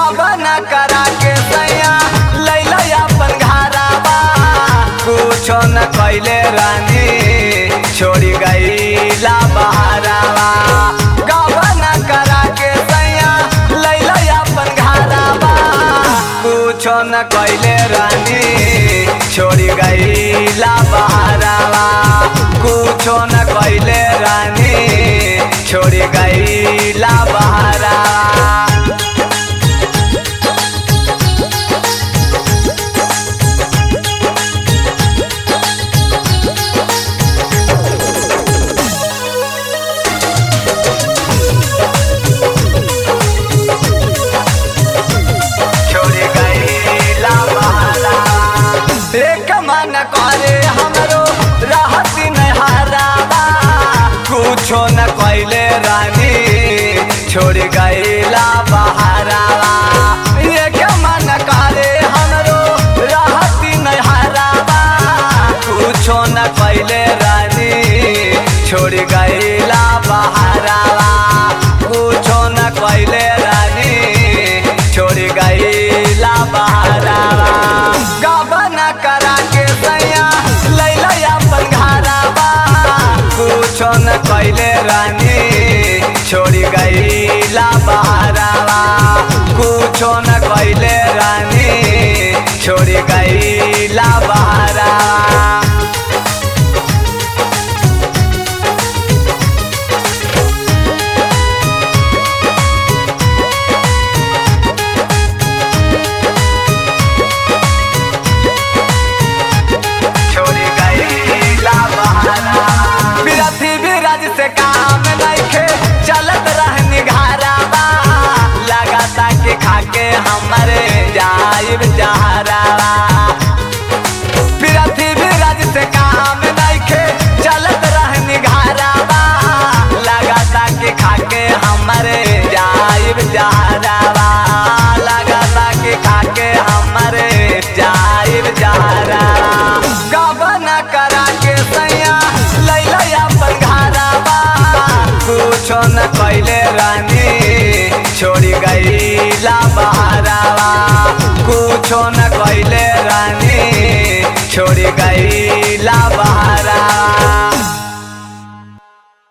गबना करा के सैया लैला अपन घरावा कुछो न कैले रानी छोड़ी गईला बहारावा गबना करा के सैया लैला अपन घरावा कुछो न कैले रानी छोड़ी गईला बहारावा कुछो न कैले रानी छोड़ी गईला बहारावा छोड़ी गईला बहारा एक मन करे हमरो रहती न हरावा कुछो न कैले रानी छोड़ी गईला बहारावा एक मन करे हमरो रहती न हरावा कुछो न कैले रानी छोड़ी गईला बहारावा कुछो न कैले रानी छोड़ी गईला बहारावा गबना करा के सैया लैला अपन घरावा कुछो न कैले रानी छोड़ी गईला बहारावा कुछो न कैले रानी छोड़ी गईला बहारावा छोड़ी गईला बहारा बिरथी बिरज से काम नइखे चलत रहनी घरावा लगाता के खाके हमरे जाइब जहरावा बिरथी बिरज से काम नइखे चलत रहनी घरावा लगाता के खाके हमरे जाइब जहरावा लगाता के खाके हमरे जाइब जहरावा गबना करा के सैया लैला अपन घरावा कुछो न कैले रानी छोड़ी गईला बहारावा कुछो न कैले रानी छोड़ी गईला बहारावा